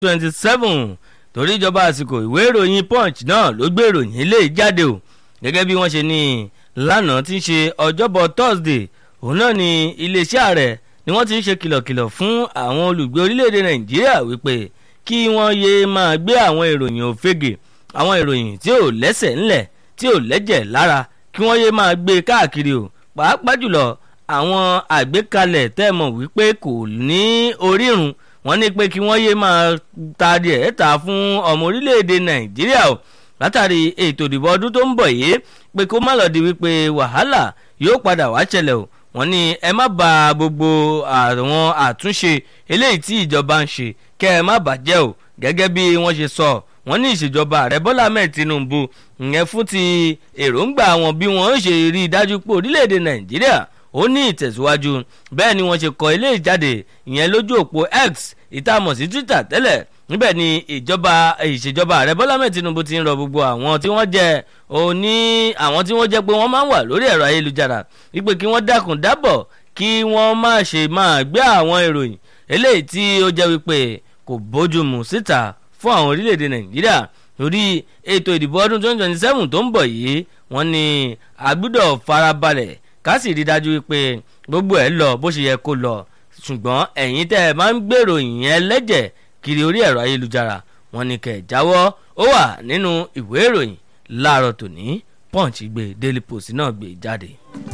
twenty seven torí ìjọba àsìkò ìwé ìròyìn punch náà ló gbé ìròyìn ilé jáde o gẹ́gẹ́ bí wọ́n ṣe ní lánàá tí ń ṣe ọjọ́bọ̀ thursday òun náà ni iléeṣẹ́ ààrẹ ni wọ́n ti ń ṣe kìlọ̀kìlọ̀ fún àwọn olùgbé orílẹ̀-èdè nàìjíríà wípé kí wọ́n yéé máa gbé àwọn ìròyìn òfegè àwọn ìròyìn tí ò lẹ́sẹ̀ ńlẹ̀ tí ò lẹ́jẹ̀ lára kí wọ́n yéé máa gbé káàkiri o pàápàá jùlọ àwọn àgbékalẹ̀ tẹ́ mọ̀ wípé kò ní orírun wọ́n ní pé kí wọ́n yéé máa ta díẹ̀ ta fún ọmọ orílẹ̀-èdè nàìjíríà o látàrí ètò ìdìbò ọdún tó ń bọ̀ yìí pé kó má lọ di wípé wàhálà yóò padà wá ṣẹlẹ̀ o wọ́n ní ẹ má ba gbogbo àwọn àtúnṣe eléyìí tí ìjọba ń ṣe kẹ́ ẹ má bàjẹ́ o gẹ́gẹ́ bí wọ́n ṣe sọ wọ́n ní ìṣèjọba ààrẹ bọ́lá ahmed tinubu ìyẹn fún ti èròǹgbà wọn bí wọ́n ṣe rí i dájú pé orílẹ̀-èdè nàìjíríà ó ní ìtẹ̀síwájú bẹ́ẹ̀ ni wọ́n ṣe kọ ilé ìjáde ìyẹn lójú òpó x ìtààmọ̀ sí twitter tẹ́lẹ̀ níbẹ̀ ni ìjọba ìṣèjọba ààrẹ bọ́lá ahmed tinubu ti ń rọ gbogbo àwọn tí wọ́n jẹ́ òní àwọn tí wọ́n jẹ́ pé wọ́n máa ń wà lórí ẹ̀rọ ayélujára wípé kí wọ́n dákun dábọ̀ kí wọ́n má ṣe máa gbé àwọn ìròyìn eléyìí tí ó jẹ́ wípé kò bójúmu síta fún àwọn orílẹ̀-èdè nàìjíríà torí ètò ìdìbò ọdún 2027 tó ń bọ̀ yìí wọ́n ní àgbúdọ̀ farabalẹ̀ ká sì rí dájú wípé gbogbo ẹ̀ lọ bó ṣe yẹ kó lọ ṣùgbọ́n ẹ̀yin tẹ́ ẹ máa ń gbèrò ìyẹn lẹ́jẹ̀ kiri orí ẹ̀rọ ayélujára wọ́n ní kẹ́ ẹ̀ jáwọ́ ó wà nínú ìwé ìròyìn láàárọ̀ tòní punch gbé daily post náà gbé jáde.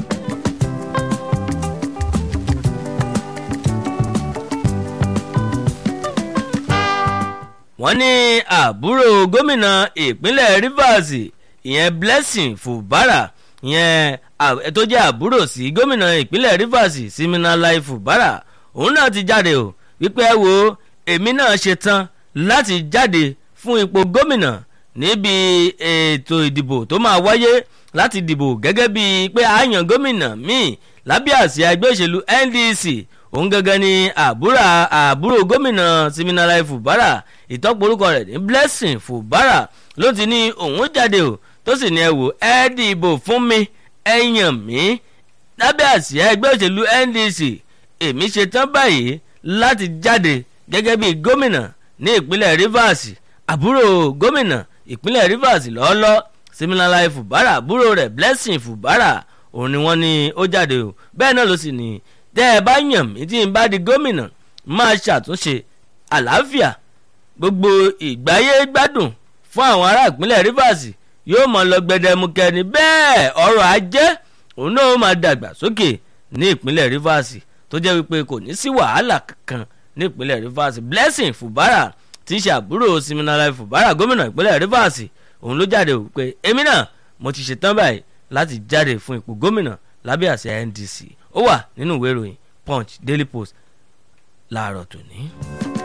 wọ́n ní àbúrò gómìnà ìpínlẹ̀ rivers ìyẹn blessing fubara ìyẹn tó jẹ́ àbúrò sí gómìnà ìpínlẹ̀ rivers siminalai fubara òun náà ti jáde o wípé ẹ wo èmi náà ṣe tán láti jáde fún ipò gómìnà níbi ètò ìdìbò tó máa wáyé láti dìbò gẹ́gẹ́ bíi pé àyàn gómìnà míì lábẹ́ àsíá ẹgbẹ́ òṣèlú ndc òun gangan ni àbúrò àbúrò gómìnà siminalai fubara ìtọ́pọ̀rúkọ rẹ̀ ní blessing fubara ló ti ní òun jáde o tó sì ní ẹ wò ẹ dìbò fún mi ẹ yàn mí lábẹ́ àsíá ẹgbẹ́ òṣèlú ndc èmi ṣe tán báyìí láti jáde gẹ́gẹ́ bí gómìnà ní ìpínlẹ̀ rivers àbúrò gómìnà ìpínlẹ̀ rivers lọ́ọ́lọ́ siminalai fubara àbúrò rẹ̀ blessing fubara òun ni wọ́n ní ó jáde o bẹ́ẹ̀ náà ló sì ní tẹ́ ẹ bá yàn mí tí n bá di gómìnà máa ṣàtúnṣe àlàáfíà gbogbo ìgbáyé gbádùn fún àwọn ará ìpínlẹ̀ rivers yóò mọ lọ gbẹdẹmukẹ ni bẹ́ẹ̀ ọrọ̀ ajé òun náà máa dàgbà sókè ní ìpínlẹ̀ rivers tó jẹ́ wípé kò ní sí wàhálà kankan ní ìpínlẹ̀ rivers blessing fubara tí í ṣe àbúrò siminalai fubara gómìnà ìpínlẹ̀ rivers òun ló jáde wípé èmi náà mo ti ṣetán báyìí láti jáde fún ipò gómìnà lábẹ́ àṣẹ ndc ó wà nínú ìwé ìròyìn punch daily post láàárọ̀ tòní.